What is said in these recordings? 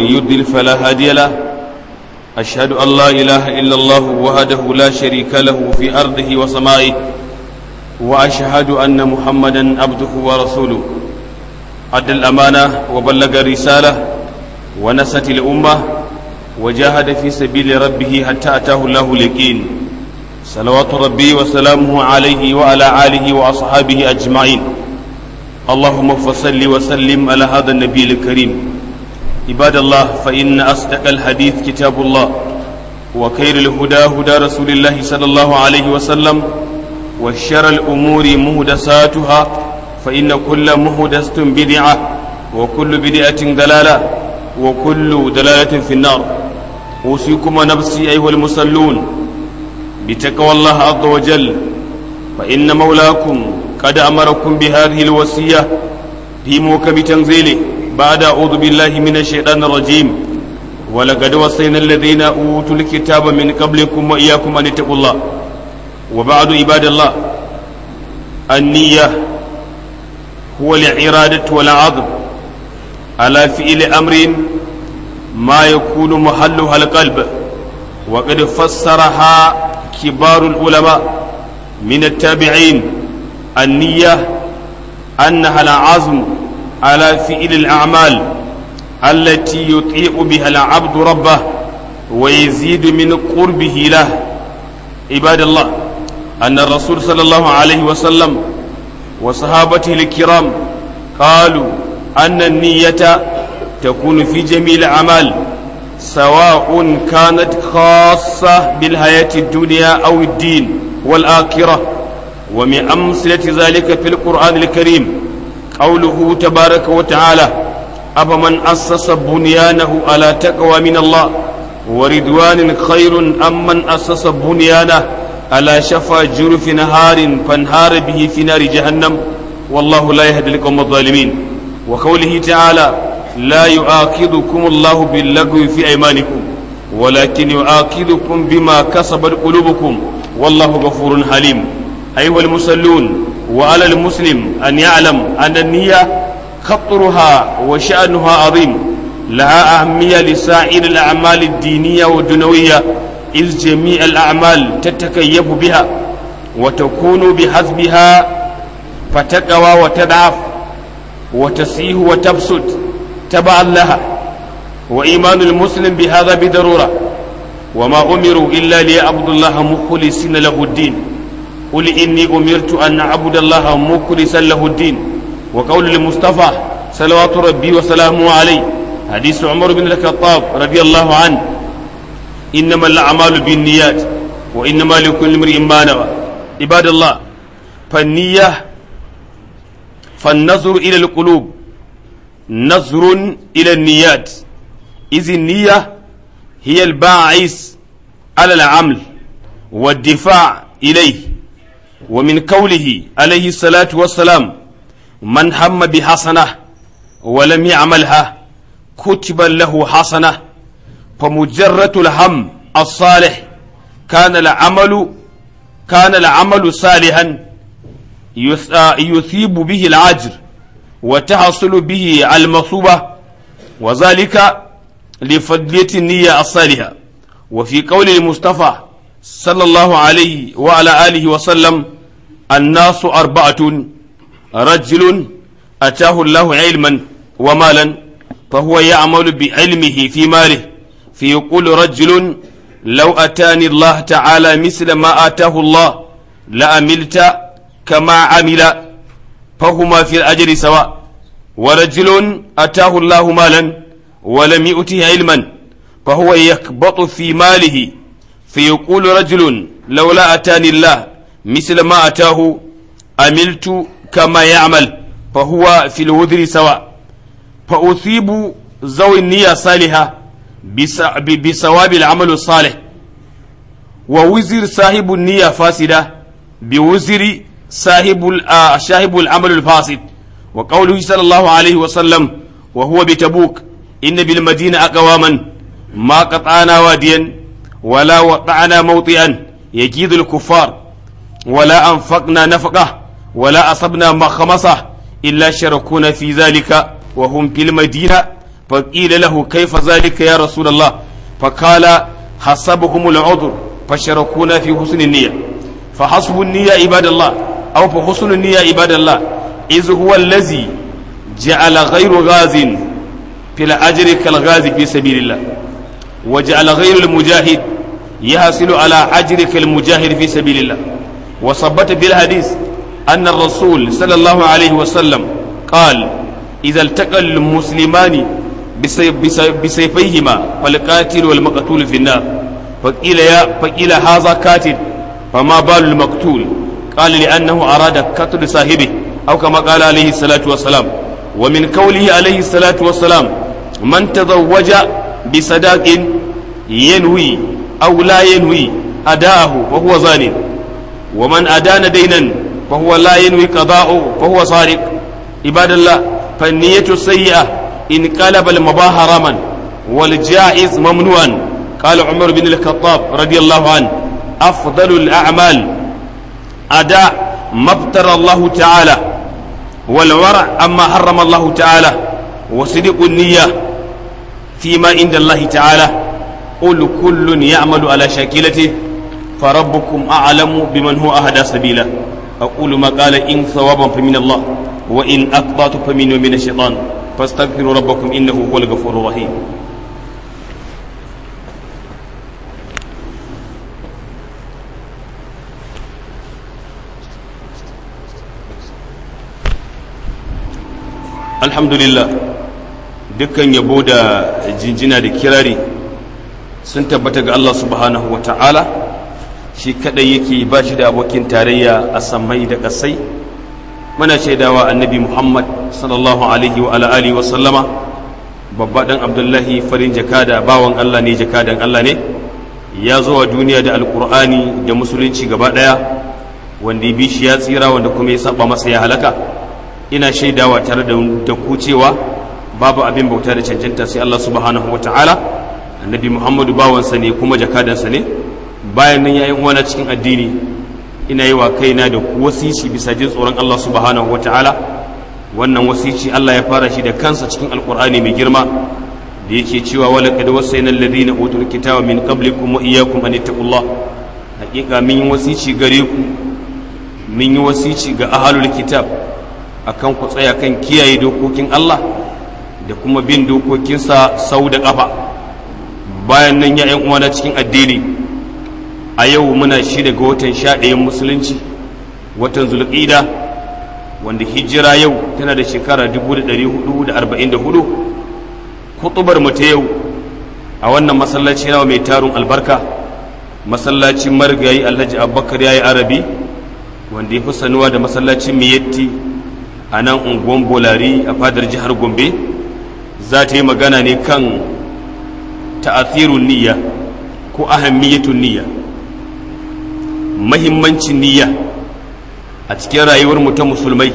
يضلل فلا هادي له أشهد أن لا إله إلا الله وحده لا شريك له في أرضه وسمائه وأشهد أن محمدا عبده ورسوله أدى الأمانة وبلغ الرسالة ونست الأمة وجاهد في سبيل ربه حتى أتاه الله اليقين صلوات ربي وسلامه عليه وعلى آله وأصحابه أجمعين اللهم فصل وسلم على هذا النبي الكريم عباد الله فإن أصدق الحديث كتاب الله وخير الهدى هدى رسول الله صلى الله عليه وسلم وشر الأمور مهدساتها فإن كل مهدسة بدعة وكل بدعة دلالة وكل دلالة في النار أوصيكم ونفسي أيها المصلون بتقوى الله عز وجل فإن مولاكم قد أمركم بهذه الوصية في موكب تنزيله بعد أعوذ بالله من الشيطان الرجيم ولقد وصينا الذين أوتوا الكتاب من قبلكم وإياكم أن اتقوا الله وبعد عباد الله النية هو الإرادة والعظم على فعل أمر ما يكون محلها القلب وقد فسرها كبار العلماء من التابعين النية أنها العزم على فعل الأعمال التي يطيع بها العبد ربه ويزيد من قربه له عباد الله أن الرسول صلى الله عليه وسلم وصحابته الكرام قالوا أن النية تكون في جميع الأعمال سواء كانت خاصة بالحياة الدنيا أو الدين والآخرة ومن أمثلة ذلك في القرآن الكريم قوله تبارك وتعالى أفمن أسس بنيانه على تقوى من الله ورضوان خير أم من أسس بنيانه على شفا جرف نهار فانهار به في نار جهنم والله لا يهدي القوم الظالمين وقوله تعالى لا يؤاخذكم الله باللغو في أيمانكم ولكن يؤاخذكم بما كسبت قلوبكم والله غفور حليم أيها المصلون وعلى المسلم أن يعلم أن النية خطرها وشأنها عظيم لها أهمية لسائر الأعمال الدينية والدنوية إذ جميع الأعمال تتكيف بها وتكون بحسبها فتقوى وتضعف وتسيه وتبسط تبعا لها وإيمان المسلم بهذا بضرورة وما أمروا إلا ليعبدوا الله مخلصين له الدين قل إني أمرت أن أعبد الله مخلصا له الدين وقول المصطفى صلوات ربي وسلامه عليه حديث عمر بن الخطاب رضي الله عنه إنما الأعمال بالنيات وإنما لكل امرئ ما نوى عباد الله فالنية فالنظر إلى القلوب نظر إلى النيات إذ النية هي الباعث على العمل والدفاع إليه ومن قوله عليه الصلاة والسلام من هم بحسنة ولم يعملها كتب له حسنة فمجرد الهم الصالح كان العمل كان العمل صالحا يثيب به العجر وتحصل به المصوبة وذلك لفضلية النية الصالحة وفي قول المصطفى صلى الله عليه وعلى آله وسلم الناس أربعة رجل أتاه الله علما ومالا فهو يعمل بعلمه في ماله فيقول رجل لو أتاني الله تعالى مثل ما آتاه الله لأملت كما عمل فهما في الأجر سواء ورجل أتاه الله مالا ولم يؤته علما فهو يكبط في ماله فيقول رجل لولا أتاني الله مثل ما أتاه عملت كما يعمل فهو في الوذر سواء فأثيب ذوي النية الصالحة بثواب العمل الصالح ووزر صاحب النية فاسدة بوزر صاحب صاحب العمل الفاسد وقوله صلى الله عليه وسلم وهو بتبوك إن بالمدينة أقواما ما قطعنا واديا ولا وقعنا موطئا يجيد الكفار ولا أنفقنا نفقة ولا أصبنا مخمصة إلا شركونا في ذلك وهم في المدينة فقيل له كيف ذلك يا رسول الله فقال حسبهم العذر فشركونا في حسن النية فحسب النية عباد الله أو فحسن النية عباد الله إذ هو الذي جعل غير غاز في الأجر كالغاز في سبيل الله وجعل غير المجاهد يحصل على أجر كالمجاهد في سبيل الله وثبت في الحديث أن الرسول صلى الله عليه وسلم قال إذا التقى المسلمان بسيفيهما فالقاتل والمقتول في النار فقيل يا فقيل هذا قاتل فما بال المقتول قال لأنه أراد قتل صاحبه أو كما قال عليه الصلاة والسلام ومن قوله عليه الصلاة والسلام من تزوج بصداق ينوي أو لا ينوي أداءه فهو زان ومن أدان دينا فهو لا ينوي قضاءه فهو سارق عباد الله فالنية السيئة إن قلب المباح حراما والجائز ممنوعا قال عمر بن الخطاب رضي الله عنه أفضل الأعمال أداء ما ابتر الله تعالى والورع أما حرم الله تعالى وصدق النية فيما عند الله تعالى قل كل يعمل على شاكلته فربكم أعلم بمن هو أهدى سبيلا أقول ما قال إن ثوابا فمن الله وإن أقطعت فمن من الشيطان فاستغفروا ربكم إنه هو الغفور الرحيم alhamdulillah dukkan yabo da jinjina da kirari sun tabbata ga Allah subhanahu wa ta'ala shi kadai yake ba shi da abokin tarayya a samai da kasai muna shaidawa annabi muhammad sallallahu alaihi wa alihi wa sallama babba dan abdullahi farin jakada bawan Allah ne jakadan Allah ne ya zo wa duniya da alkur'ani da musulunci gaba daya wanda ya bi shi ya tsira wanda kuma ya saba masa ya halaka ina shaidawa tare da ku cewa babu abin bauta da cancanta sai Allah subhanahu wa ta'ala annabi muhammadu bawansa ne kuma jakadansa ne bayan nan yayin uwana cikin addini ina yi wa kaina da ku wasici bisa jin tsoron Allah subhanahu wa ta'ala wannan wasici Allah ya fara shi da kansa cikin alkur'ani mai girma da yake cewa wala qad wasayna alladhina utul kitaba min qablikum wa iyyakum an ittaqullah hakika min yi wasici gare ku min yi wasici ga ahlul kitab akan ku tsaya kan kiyaye dokokin Allah da kuma bin dokokinsa sau da ƙafa bayan nan ya uwana cikin addini a yau muna shida ga watan sha ɗayan musulunci watan zulƙida wanda hijira yau tana da shekara 1444 kutubar mu ta yau a wannan masallaci nawa mai tarun albarka masallacin marigayi alhaji abubakar ya yi arabi wanda ya fi sanuwa da masallacin miyatti a nan unguwan bolari a fadar jihar gombe za ta yi magana ne kan ta'athirun niyya ko ahammiyatun niyya mahimmancin niyya a cikin rayuwar mu ta musulmai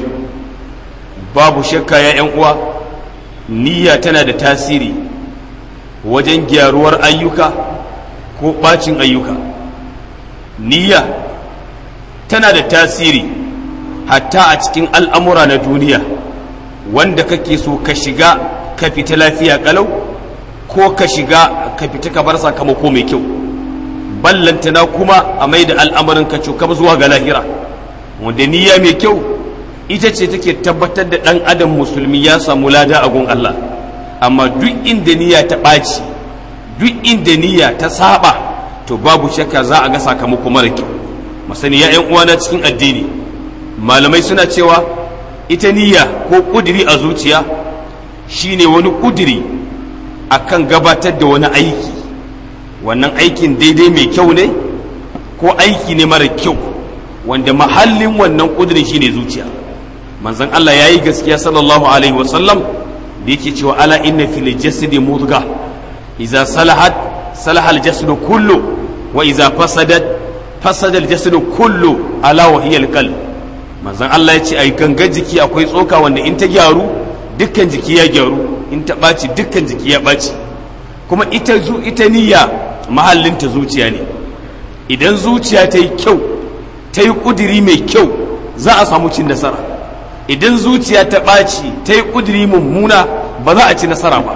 babu shakka ya yan uwa niyya tana da tasiri wajen gyaruwar ayyuka ko bacin ayyuka niyya tana da tasiri hatta a cikin al'amura na duniya wanda kake so ka shiga ka fita lafiya kalau ko ka shiga ka fita ka bar sakamako mai kyau ballantana kuma a mai da al'amarin ka cokam zuwa ga lahira wanda niyya mai kyau ita ce take tabbatar da ɗan adam musulmi ya samu lada a gun Allah amma duk inda niyya ta ɓaci duk inda niyya ta saba to babu shakka za a ga sakamako mara kyau masani ya ‘yan uwana cikin addini malamai suna cewa ita niyya ko ƙudiri a zuciya shine wani ƙudiri akan gabatar da wani aiki wannan aikin daidai mai kyau ne ko aiki ne mara kyau wanda mahallin wannan ƙudirin shine zuciya manzon Allah ya yi gaskiya sallallahu alaihi wasallam da yake cewa ala inna fil jasadi mudga idza salahat salahal jasadu kullu wa idza fasadat fasada al jasadu kullu ala wa hiya al qalb manzon Allah ya ce ai gangan jiki akwai tsoka wanda in ta gyaru dukkan jiki ya gyaru in ta ɓaci dukkan jiki ya ɓaci kuma ita zu ita niyya mahallinta zuciya ne idan zuciya ta yi kyau ta yi ƙudiri mai kyau za a samu cin nasara idan zuciya ta ɓaci ta yi ƙudiri mummuna ba za a ci nasara ba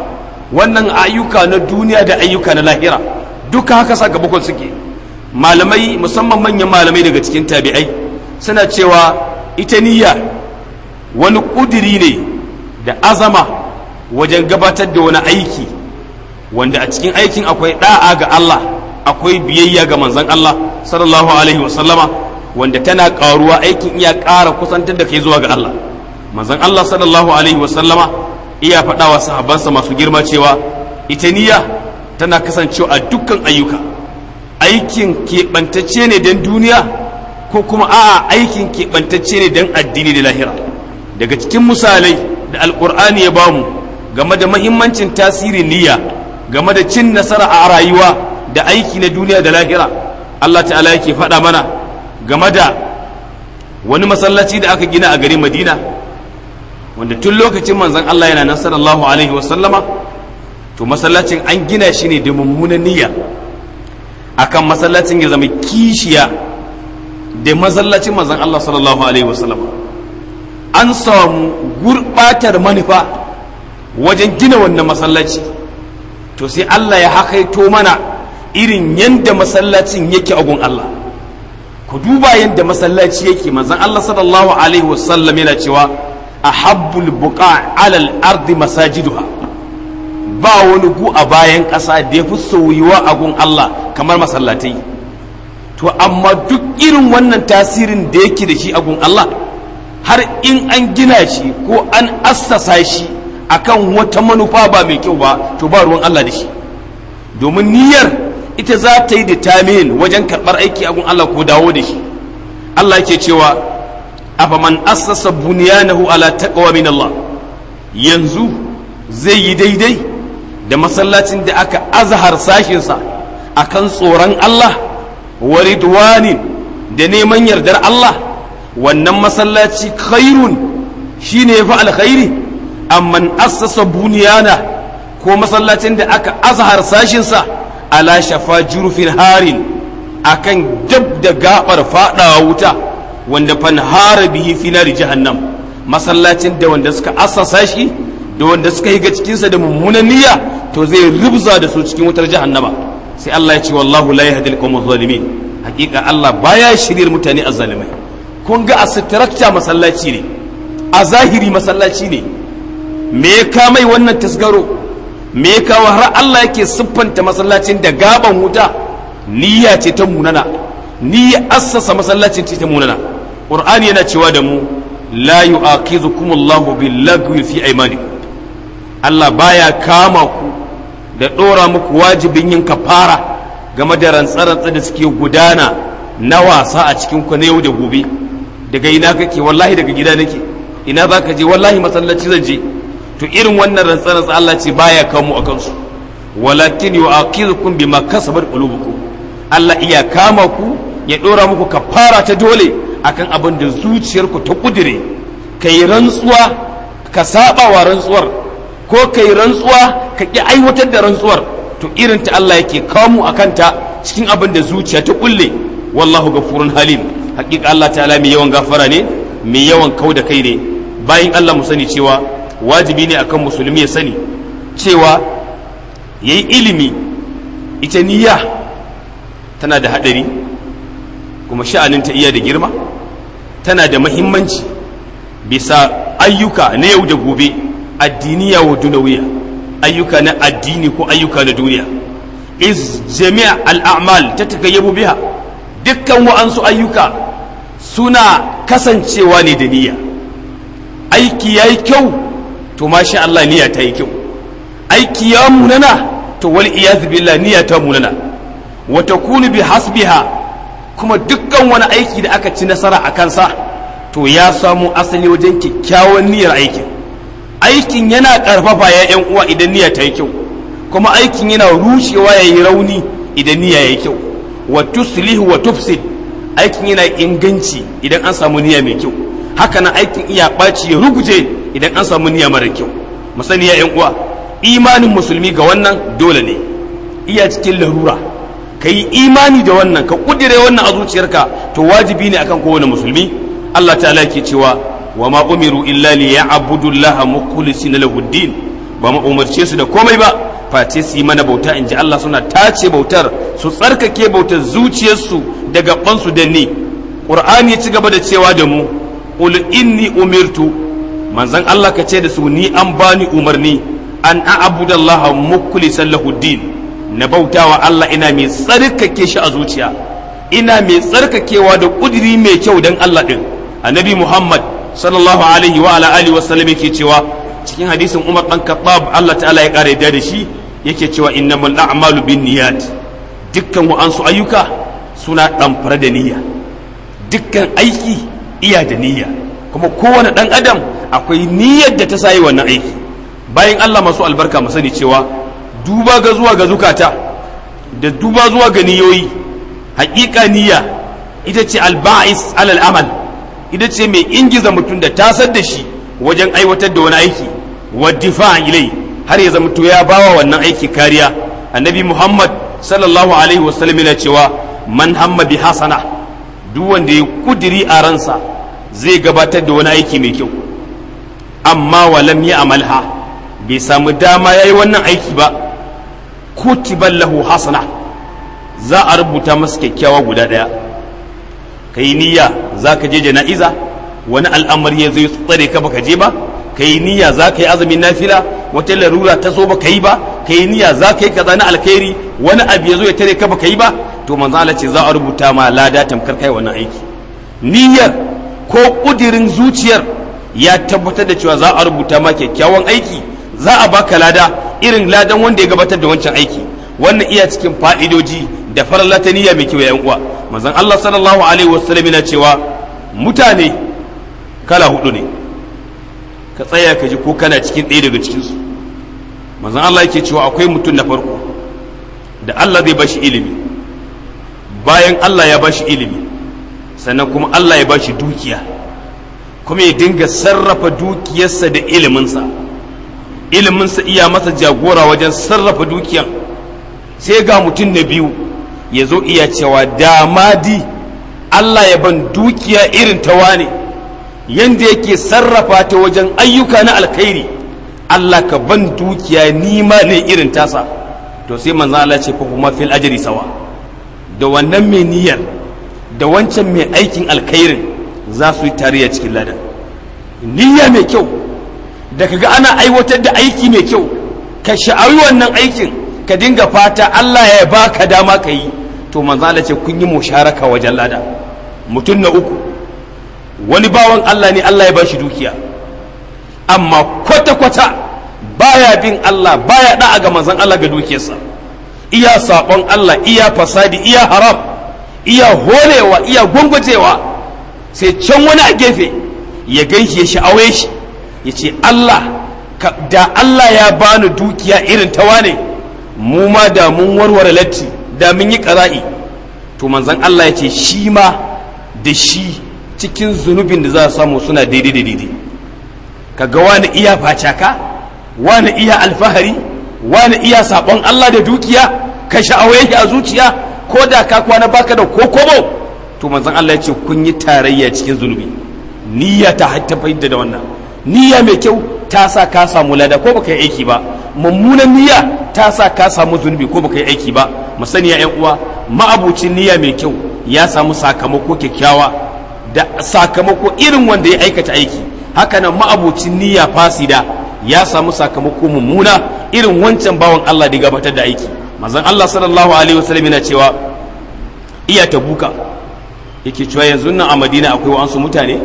wannan ayyuka na duniya da ayyuka na lahira duka haka sakamakon suke malamai musamman manyan malamai daga cikin tabi'ai suna cewa ita niyya wani ƙudiri ne da azama wajen gabatar da wani aiki wanda a cikin aikin akwai da'a ga Allah akwai biyayya ga manzon Allah sallallahu alaihi wasallama wanda tana karuwa aikin iya ƙara kusantar da kai zuwa ga Allah manzon Allah sallallahu alaihi wasallama iya faɗa wa sahabbansa masu girma cewa ita niyya tana kasancewa a dukkan ayyuka aikin keɓantacce ne don duniya ko kuma a'a aikin keɓantacce ne don addini da lahira daga cikin misalai da alƙur'ani ya bamu game da mahimmancin tasirin niyya game da cin nasara a rayuwa da aiki na duniya da lahira Allah ta'ala yake faɗa mana game da wani masallaci da aka gina a garin madina wanda tun lokacin manzon Allah yana nan sallallahu alaihi wasallama to masallacin an gina shi ne da mummunan niyya akan masallacin ya zama kishiya da masallacin manzon Allah sallallahu alaihi wasallama an samu gurbatar manufa wajen gina wannan masallaci to sai Allah ya hakaito mana irin yadda masallacin yake a gun Allah ku duba yadda masallaci yake manzon Allah sallallahu alaihi wasallam yana cewa ahabbul buqa alal ardi masajiduha ba wani gu a bayan ƙasa da ya fi soyuwa a gun Allah kamar masallatai to amma duk irin wannan tasirin da yake da shi a gun Allah har in an gina shi ko an assasa shi akan wata manufa ba mai kyau ba to ba ruwan Allah da shi domin niyyar ita za ta yi determine wajen karɓar aiki a gun Allah ko dawo da shi Allah ke cewa afaman assasa bunyanahu ala taqwa min Allah yanzu zai yi daidai da masallacin da aka azhar sashinsa akan tsoron Allah wa ridwanin da neman yardar Allah wannan masallaci khairun shine yafi alkhairi amman assasa buniyana ko masallacin da aka azhar sashinsa ala shafa jurufin harin akan dab da gabar fadawa wuta wanda fanhara bihi fi nari jahannam masallacin da wanda suka assasa shi da wanda suka yi ga cikinsa da mummunan niyya to zai rubza da su cikin wutar jahannama sai Allah ya ce wallahu la yahdi al-qawm zalimin hakika Allah baya shiryar mutane azzalimai kun ga a structure masallaci ne a zahiri masallaci ne me ya kamai wannan tasgaro me ya kawo har Allah yake siffanta masallacin da gaban wuta niyya ce ta munana niyya assasa masallacin ce ta munana qur'ani yana cewa da mu la yu'akhidhukum Allahu bil lagwi fi aymanikum Allah baya kama ku da dora muku wajibin yin kafara game da rantsarantsa da suke gudana na wasa a cikin ku na yau da gobe daga ina kake wallahi daga gida nake ina za ka je wallahi masallaci zan je to irin wannan rantsarantsa Allah ce baya kamu a kansu walakin yu'akhidhukum bima kasabat qulubukum Allah iya kama ku ya dora muku kafara ta dole akan abin da zuciyarku ta kudire kai rantsuwa ka saba wa rantsuwar ko kai rantsuwa ka ki aiwatar da rantsuwar to irin ta Allah yake kamu akan ta cikin abin da zuciya ta kulle wallahu gafurun halim hakika Allah ta'ala mai yawan gafara ne mai yawan kau da kai ne bayan Allah mu sani cewa wajibi ne akan musulmi ya sani cewa yayi ilimi ita niyya tana da hadari kuma sha'anin ta iya da girma tana da mahimmanci bisa ayyuka na yau da gobe addiniya wa dunawiya ayyuka na addini ko ayyuka na duniya iz jami'a al'amal ta takayyabu biha dukkan wa'ansu ayyuka suna kasancewa ne da niyya aiki ya yi kyau to masha Allah niyya ta yi kyau aiki ya munana to wal iyaz billah niyya ta munana wa takunu bi hasbiha kuma dukkan wani aiki da aka ci nasara a kansa to ya samu asali wajen kyakkyawan niyyar aikin aikin yana karfafa ya yan uwa idan niyya ta yi kyau kuma aikin yana rushewa ya yi rauni idan niyya ya yi kyau wa tuslihu wa tufsid aikin yana inganci idan an samu niyya mai kyau haka nan aikin iya ɓaci ya ruguje idan an samu niyya mara kyau musani ya yan uwa imanin musulmi ga wannan dole ne iya cikin larura ka yi imani da wannan ka kudire wannan a zuciyarka to wajibi ne akan kowane musulmi Allah ta'ala ke cewa wa ma umiru illa li ya'budu Allah mukhlisina lahu din ba mu umarce su da komai ba face su yi mana bauta in ji Allah suna tace bautar su tsarkake bautar zuciyarsu da gabansu da ni Qur'ani ya ci gaba da cewa da mu qul inni umirtu manzon Allah ka ce da su ni an bani umarni an a'budallaha mukhlishan lahu din na bautawa Allah ina mai tsarkake shi a zuciya ina mai tsarkakewa da kudiri mai kyau dan Allah din annabi Muhammad sallallahu alaihi wa ala alihi wa sallam yake cewa cikin hadisin Umar dan Khattab Allah ta'ala ya kare da shi yake cewa innamal a'malu binniyat dukkan wa'ansu ayyuka suna ɗamfara da niyya dukkan aiki iya da niyya kuma kowane ɗan adam akwai niyyar da ta sayi wannan aiki bayan Allah masu albarka mu sani cewa duba ga zuwa ga zukata da duba zuwa ga niyoyi haƙiƙa niyya ita ce alba'is alal amal ita ce mai ingiza mutum da tasar da shi wajen aiwatar da wani aiki wa difa ilai har ya zama to ya bawa wannan aiki kariya annabi muhammad sallallahu alaihi wasallam yana cewa man hamma bi hasana duk wanda ya kudiri a ransa zai gabatar da wani aiki mai kyau amma walam ya amalha bai samu dama ya yi wannan aiki ba kutiban lahu hasana za a rubuta masa kyakkyawa guda ɗaya ka yi niyya za ka je jana'iza wani al'amari ya zai tsare ka baka je ba ka yi niyya za ka yi azumin nafila wata larura ta zo ba ka yi ba ka yi niyya za ka yi kaza na alkhairi wani abu ya zo ya tare ka ba ka yi ba to manzo Allah ce za a rubuta ma lada tamkar kai wannan aiki niyyar ko kudirin zuciyar ya tabbatar da cewa za a rubuta ma kyakkyawan aiki za a baka lada irin ladan wanda ya gabatar da wancan aiki wannan iya cikin fa'idoji da farla ta niyya mai kyau ya uwa manzon Allah sallallahu alaihi wasallam yana cewa mutane kala hudu ne ka tsaya ka ji ko kana cikin ɗaya daga cikinsu manzon Allah yake cewa akwai mutum na farko da Allah zai bashi ilimi bayan Allah ya bashi ilimi sannan kuma Allah ya bashi dukiya kuma ya dinga sarrafa dukiyarsa da iliminsa iliminsa iya masa jagora wajen sarrafa dukiyan sai ga mutum na biyu ya zo iya cewa damadi Allah ya ban dukiya irin ta wane yanda yake sarrafa ta wajen ayyuka na alkhairi Allah ka ban dukiya nima ne irin tasa to sai manzo Allah ce fa kuma fil ajri sawa da wannan mai niyyar da wancan mai aikin alkhairin za su yi tarayya cikin ladan niyya mai kyau da kaga ana aiwatar da aiki mai kyau ka sha'awi wannan aikin ka dinga fata Allah ya baka dama ka yi to manzo Allah ce kun yi musharaka wajen lada mutum na uku wani bawan Allah ne Allah ya ba shi dukiya amma kwata-kwata baya bin Allah baya da'a ga manzon Allah ga dukiyarsa iya sabon Allah iya fasadi iya haram iya holewa iya gwangwajewa sai can wani a gefe ya ganshi ya sha'awe shi ya ce Allah da Allah ya bani dukiya irin ta wane mu ma da mun warware latti da mun yi ƙara'i to manzon Allah ya ce shi ma da shi cikin zunubin da za a samu suna daidai da daidai kaga wani iya facaka wani iya alfahari wani iya sabon Allah da dukiya ka sha'awa yake a zuciya ko da ka kwana baka da kokobo to manzon Allah ya ce kun yi tarayya cikin zunubi niyya ta fahimta da wannan niyya mai kyau ta sa ka samu lada ko baka yi aiki ba mummunan niyya ta sa ka samu zunubi ko baka yi aiki ba mu sani ya uwa ma'abucin niyya mai kyau ya samu sakamako kyakkyawa da sakamako irin wanda ya aikata aiki hakanan ma'abucin niyya fasida ya samu sakamako mummuna irin wancan bawan Allah da gabatar da aiki manzon Allah sallallahu alaihi wasallam yana cewa iya tabuka yake cewa yanzu nan a Madina akwai wa'ansu mutane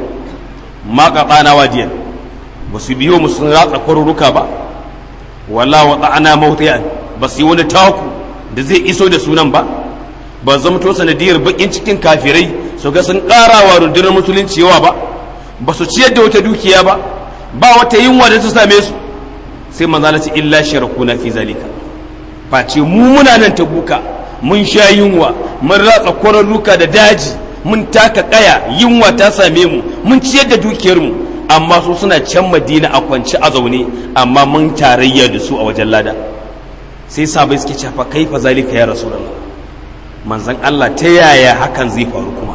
ma qatana wadiyan ba su biyo mu sun ratsa kwaruruka ba wala wa ta'ana mawtiyan ba su yi wani taku da zai iso da sunan ba ba zamto sanadiyar bakin cikin kafirai su ga sun karawa rundunar musulunci yawa ba ba su ciyar da wata dukiya ba ba wata yunwa da ta same su sai manzala ce illa sharakuna fi zalika face mu muna nan ta buka mun sha yunwa mun ratsa kwararruka da daji mun taka kaya yunwa ta same mu mun ciyar da dukiyar mu amma su suna can madina a kwance a zaune amma mun tarayya da su a wajen lada sai sabai suke cewa kaifa zalika ya rasulullah manzon Allah ta yaya hakan zai faru kuma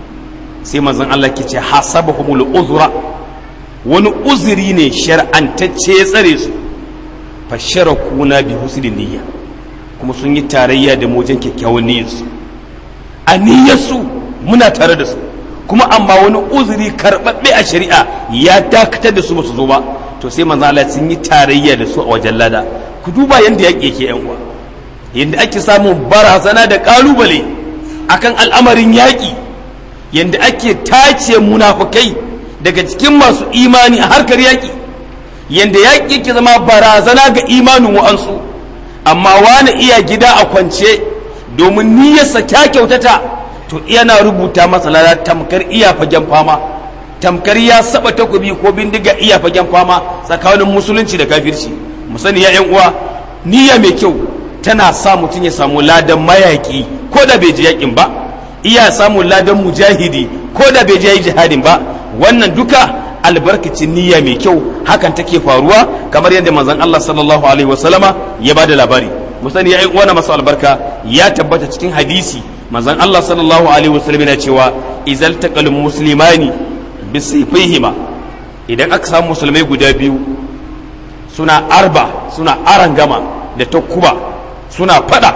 sai manzon Allah ke ce hasabahumul uzra wani uzuri ne shar'antacce ya tsare su fasharakuna bi husnil niyya kuma sun yi tarayya da mu wajen kyakkyawan niyyarsu a niyyarsu muna tare da su kuma amma wani uzuri karɓaɓɓe a shari'a ya dakatar da su ba su zo ba to sai manzo Allah sun yi tarayya da su a wajen lada ku duba yanda yaƙi yake yan uwa yanda ake samun barazana da ƙalubale akan al'amarin yaƙi yanda ake tace munafukai daga cikin masu imani a harkar yaƙi yanda yaƙi ke zama barazana ga imanin wa'ansu amma wani iya gida a kwance domin niyyarsa ta kyautata to yana rubuta masa lada tamkar iya fagen fama tamkar ya saba takobi ko bindiga iya fagen fama tsakanin musulunci da kafirci mu sani ya uwa niyya mai kyau tana sa mutum ya samu ladan mayaki ko da bai ji yakin ba iya samun ladan mujahidi ko da bai je jihadin ba wannan duka albarkacin niyya mai kyau hakan take faruwa kamar yadda manzon Allah sallallahu alaihi wasallama ya bada labari mu sani ya uwa masu albarka ya tabbata cikin hadisi manzon Allah sallallahu alaihi wasallam yana cewa izal taqal muslimani bisayfihima idan aka samu musulmai guda biyu suna arba suna arangama da takuba suna fada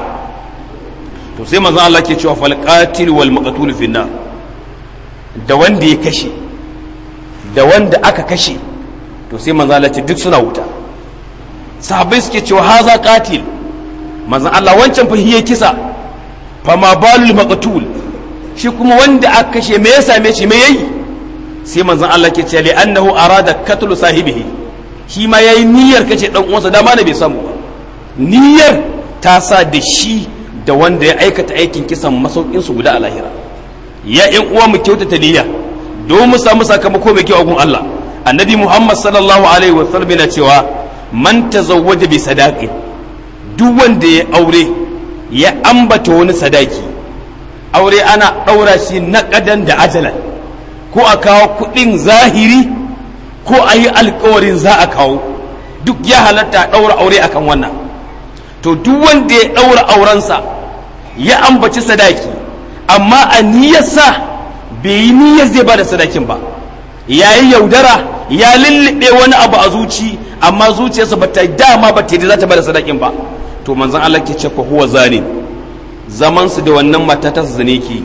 to sai manzon Allah ke cewa fal qatil wal maqtul fi da wanda ya kashe da wanda aka kashe to sai manzon Allah ce duk suna wuta sahabbai suke cewa haza qatil manzon Allah wancan fa hiye kisa fama balul maqtul shi kuma wanda aka kashe me ya same shi me yayi sai manzon Allah ke ce li annahu arada qatlu sahibihi shi ma yayi niyyar kace dan uwansa dama ne bai samu ba niyyar ta sa da shi da wanda ya aikata aikin kisan masaukin su guda a lahira ya yan uwa mu kyautata niyya don mu samu sakamako mai kyau a gun Allah annabi Muhammad sallallahu alaihi wa sallam yana cewa man tazawwaja bi sadaqin duk wanda ya aure ya ambata wani sadaki aure ana ɗaura shi na ƙadan da ajalan ko a kawo kuɗin zahiri ko a yi alkawarin za a kawo duk ya halatta a ɗaura aure akan wannan to duk wanda ya ɗaura aurensa ya ambaci sadaki amma a niyyarsa bai yi niyyar zai ba da sadakin ba ya yi yaudara ya lullube wani abu a zuci amma zuciyarsa ba ta dama ba ta yi za ta ba da sadakin ba to manzon Allah ke ce fa huwa zani zaman su da wannan mata ta zane ke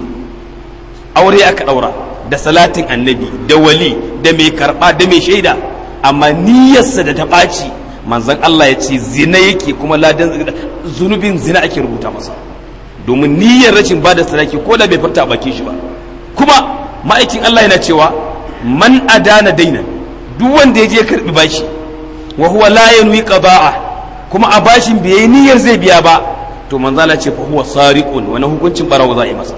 aure aka daura da salatin annabi da wali da mai karba da mai shaida amma niyyarsa da ta ɓaci manzon Allah ya ce zina yake kuma ladan zunubin zina ake rubuta masa domin niyyar rashin bada sadaki ko da bai furta a bakin shi ba kuma ma'aikin Allah yana cewa man adana dainan duk wanda ya je karbi bashi wa huwa la yanwi qada'a kuma a bashin bai yi niyyar zai biya ba to manzo Allah ce fa huwa sariqun wani hukuncin barawo za a yi masa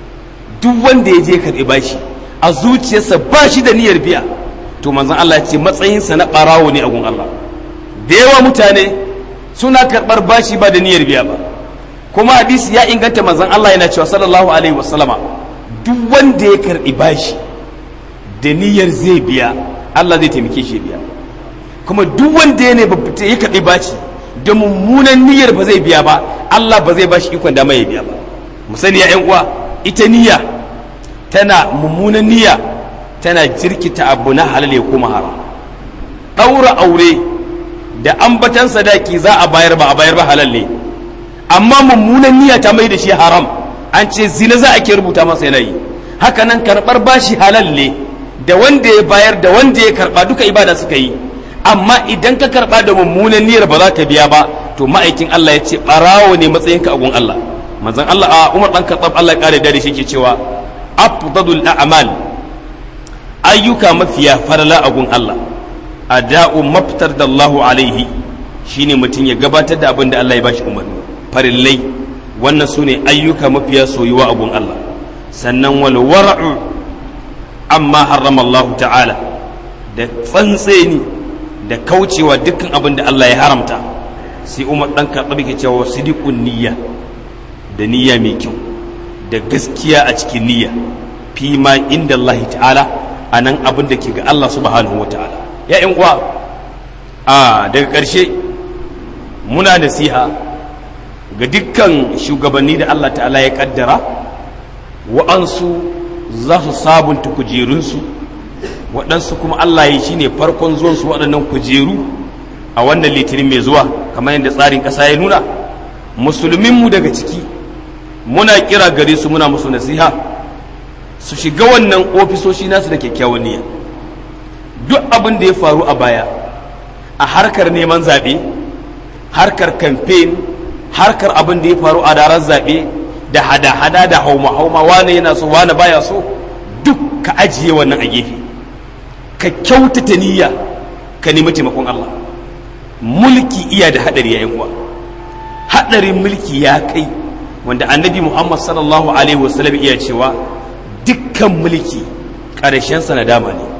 duk wanda ya je karbi bashi a zuciyarsa ba shi da niyyar biya to manzon Allah ya ce matsayinsa na barawo ne a gun Allah da yawa mutane suna karbar bashi ba da niyyar biya ba kuma hadisi ya inganta manzon Allah yana cewa sallallahu alaihi wasallama duk wanda ya karbi bashi da niyyar zai biya Allah zai taimake shi biya kuma duk wanda ya ne ya karbi bashi da mummunan niyyar ba zai biya ba Allah ba zai bashi ikon dama ya biya ba mu sani ya ƴan uwa ita niyya tana mummunan niyya tana jirkita abu na halal ya kuma haram ɗaura aure da ambatan sadaki za a bayar ba a bayar ba halal ne amma mummunan niyya ta mai da shi haram an ce zina za a ke rubuta masa yanayi haka nan karɓar bashi halal ne da wanda ya bayar da wanda ya karɓa duka ibada suka yi amma idan ka karɓa da mummunan niyyar ba za ka biya ba to ma'aikin Allah ya ce ɓarawo ne matsayinka a gun Allah manzon Allah a Umar dan Khattab Allah ya kare da shi ke cewa afdalul a'mal ayyuka mafiya farala a gun Allah ada'u maftar da Allahu alaihi shine mutum ya gabatar da abin da Allah ya bashi umarni farillai wannan su ne ayyuka mafiya soyuwa a gun Allah sannan wal wara'u amma harrama Allah ta'ala da tsantseni da kaucewa dukkan abin da Allah ya haramta sai Umar dan Khattab ke cewa sidiqun niyya da niyya mai kyau da gaskiya a cikin niyya fi ma inda Allah ta'ala a nan abin da ke ga Allah subhanahu wa ta'ala ya yan uwa a daga ƙarshe muna nasiha ga dukkan shugabanni da Allah ta'ala ya kaddara wa'ansu za su sabunta kujerunsu waɗansu kuma Allah ya shi ne farkon zuwansu waɗannan kujeru a wannan litinin mai zuwa kamar yadda tsarin ƙasa ya nuna musulminmu daga ciki muna kira gare su muna musu nasiha su shiga wannan ofisoshi nasu da kyakkyawan niyya duk abin da ya faru a baya a harkar neman zaɓe harkar kamfen harkar abin da ya faru a daren zaɓe da hada-hada da hauma-hauma wane yana so wane baya so duk ka ajiye wannan a gefe ka kyautata niyya ka nemi taimakon Allah mulki iya da haɗari ya uwa haɗarin mulki ya kai wanda annabi Muhammad sallallahu alaihi wasallam iya cewa dukkan mulki ƙarshensa na dama ne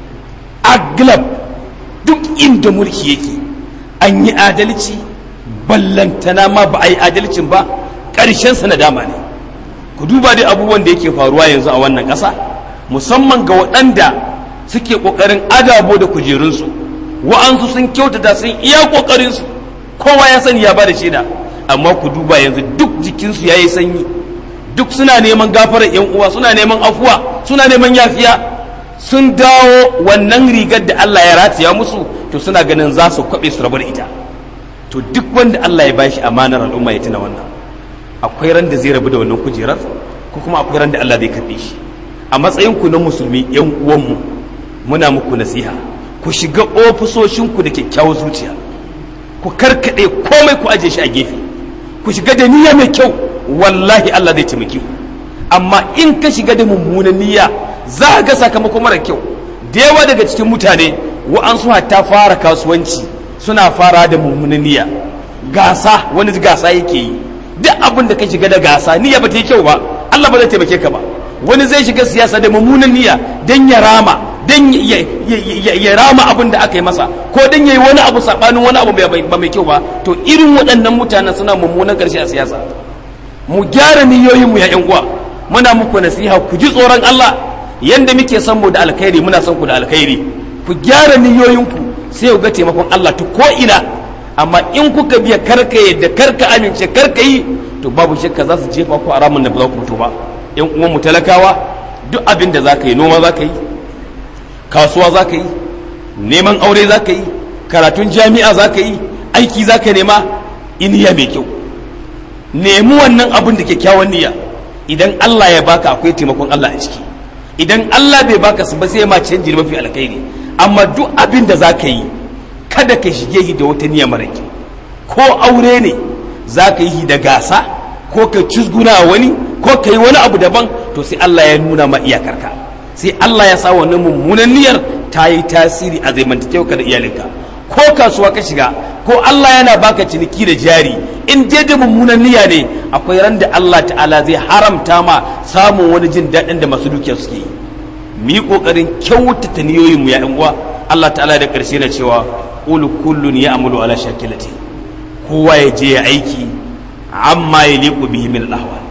aglab duk inda mulki yake an yi adalci ballantana ma ba a yi adalcin ba ƙarshensa na dama ne ku duba dai abubuwan da yake faruwa yanzu a wannan ƙasa musamman ga waɗanda suke ƙoƙarin adabo da kujerunsu wa'ansu sun kyautata sun iya ƙoƙarinsu kowa ya sani ya ba da shaida amma ku duba yanzu duk jikinsu ya yi sanyi duk suna neman gafarar yan uwa suna neman afuwa suna neman yafiya sun dawo wannan rigar da Allah ya rataya musu to suna ganin za su kwaɓe su rabu da ita to duk wanda Allah ya bashi amanar al'umma ya tuna wannan akwai ran da zai rabu da wannan kujerar ko kuma akwai ran da Allah zai karɓe shi a matsayin ku na musulmi yan uwanmu muna muku nasiha ku shiga ofisoshinku da kyakkyawar zuciya ku karkaɗe komai ku aje shi a gefe ku shiga da niyya mai kyau wallahi Allah zai taimake ku amma in ka shiga da mummunan niyya za a ga sakamako mara kyau da yawa daga cikin mutane wa'ansu hatta fara kasuwanci suna fara da mummunan niyya gasa wani gasa yake yi duk abin da ka shiga da gasa niyya ba ta yi kyau ba Allah ba zai taimake ka ba wani zai shiga siyasa da mummunan niyya dan ya rama dan ya rama abin da aka yi masa ko dan ya yi wani abu sabanin wani abu ba mai kyau ba to irin waɗannan mutanen suna mummunan ƙarshe a siyasa mu gyara niyoyinmu ya yan uwa muna muku nasiha ku ji tsoron Allah yanda muke son mu da alkhairi muna son ku da alkhairi ku gyara niyoyinku sai ku ga taimakon Allah ta ko ina amma in kuka biya karka yadda karka amince karka yi to babu shakka za su jefa ku a ramin da ba za ku fito ba yan uwan mu talakawa duk abin da za ka yi noma za ka yi kasuwa za ka yi neman aure za ka yi karatun jami'a za ka yi aiki za ka nema iniya mai kyau nemi wannan abin da kyakkyawan niyya idan Allah ya baka akwai taimakon Allah a ciki idan Allah bai baka su ba sai ma canji mafi alkhairi amma duk abin da za ka yi kada ka shige shi da wata niyya mara kyau ko aure ne za ka yi da gasa ko ka cizguna wani ko ka yi wani abu daban to sai Allah ya nuna ma iyakarka sai Allah ya sa wannan mummunan niyyar ta yi tasiri a zamantakewa da iyalinka ko kasuwa ka shiga ko Allah yana baka ciniki da jari in dai da mummunan niyya ne akwai ran da Allah ta'ala zai haramta ma samun wani jin daɗin da masu dukiya suke yi mu yi ƙoƙarin kyautata niyoyin mu ya ƴan uwa Allah ta'ala da ƙarshe na cewa qul kullun ya'malu ala shakilati kowa ya je ya aiki amma ya liqu bihi min al-ahwal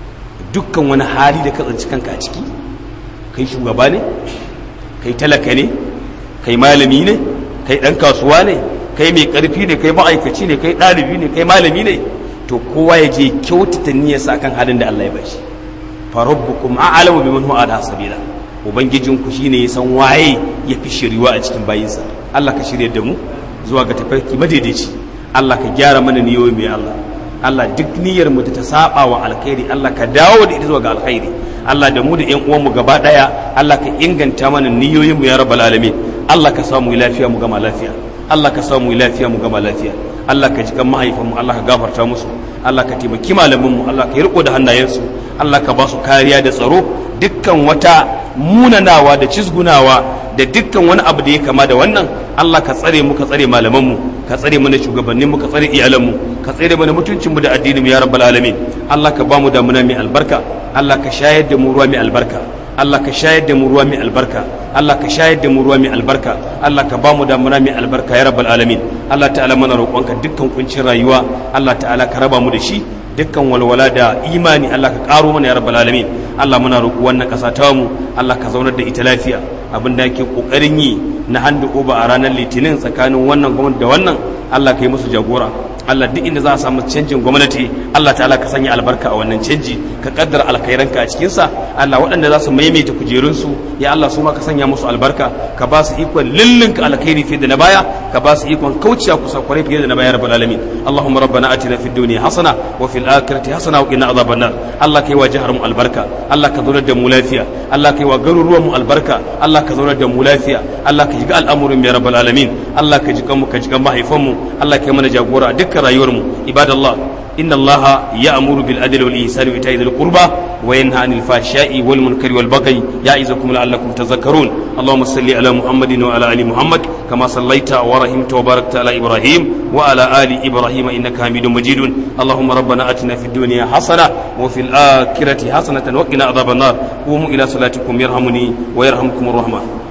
dukkan wani hali da ka tsinci kanka a ciki kai shugaba ne kai talaka ne kai malami ne kai ɗan kasuwa ne kai mai ƙarfi ne kai ma'aikaci ne kai ɗalibi ne kai malami ne to kowa ya je kyautata niyyarsa kan halin da Allah ya bashi fa rabbukum a'lamu biman huwa ala sabila ubangijin ku shine ya san waye ya fi shiriwa a cikin bayinsa Allah ka shirye da mu zuwa ga tafarki madaidaici Allah ka gyara mana niyoyi mai Allah Allah duk niyyar mu da ta saba wa alkhairi Allah ka dawo da ita zuwa ga alkhairi Allah da mu da ƴan uwan mu gaba daya Allah ka inganta mana niyoyin mu ya rabbal alamin Allah ka samu lafiya mu gama lafiya Allah ka samu lafiya mu gama lafiya Allah ka jikan mahaifanmu Allah ka gafarta musu Allah ka taimaki malaminmu Allah ka yi riko da hannayensu Allah ka ba su kariya da tsaro dukkan wata munanawa da cizgunawa da dukkan wani abu da ya kama da wannan Allah ka tsare mu ka tsare malamanmu ka tsare mana shugabanninmu ka tsare iyalanmu ka tsare mana mutuncinmu da addininmu ya rabbal alamin Allah ka ba mu damuna mai albarka Allah ka shayar da mu ruwa mai albarka Allah ka shayar da mu ruwa mai albarka Allah ka shayar da mu ruwa mai albarka Allah ka ba mu damuna mai albarka ya rabbal alamin Allah ta'ala mana roƙonka dukkan kuncin rayuwa Allah ta'ala ka raba mu da shi dukkan walwala da imani Allah ka ƙaro mana ya rabbal alamin Allah muna roƙo wannan ƙasa ta mu Allah ka zaunar da ita lafiya abin da yake ƙoƙarin yi na handu ba a ranar litinin tsakanin wannan gwamnati da wannan Allah ka yi musu jagora Allah duk inda za a samu canjin gwamnati Allah ta'ala ka sanya albarka a wannan canji ka kaddara alkhairanka a cikin sa Allah waɗanda za su maimaita kujerun su ya Allah su ma ka sanya musu albarka ka ba su ikon lillinka alkhairi fiye da na baya ka ba su ikon kauciya kusa kwarai fiye da na baya rabbal alamin Allahumma rabbana atina fid dunya hasana wa fil akhirati hasana wa qina adhaban nar Allah kai wa jihar mu albarka Allah ka zaunar da mu lafiya Allah kai wa garuruwan mu albarka Allah ka zaunar da mu lafiya Allah ka shiga al'amurin ya rabbal alamin Allah ka jikan mu ka jikan mahaifan mu Allah kai mana jagora dukkan rayuwar mu ibadallah إن الله يأمر بالعدل والإحسان وإيتاء ذي القربى وينهى عن الفحشاء والمنكر والبغي يعظكم لعلكم تذكرون اللهم صل على محمد وعلى آل محمد كما صليت ورحمت وباركت على إبراهيم وعلى آل إبراهيم إنك حميد مجيد اللهم ربنا آتنا في الدنيا حسنة وفي الآخرة حسنة وقنا عذاب النار قوموا إلى صلاتكم يرحمني ويرحمكم الرحمن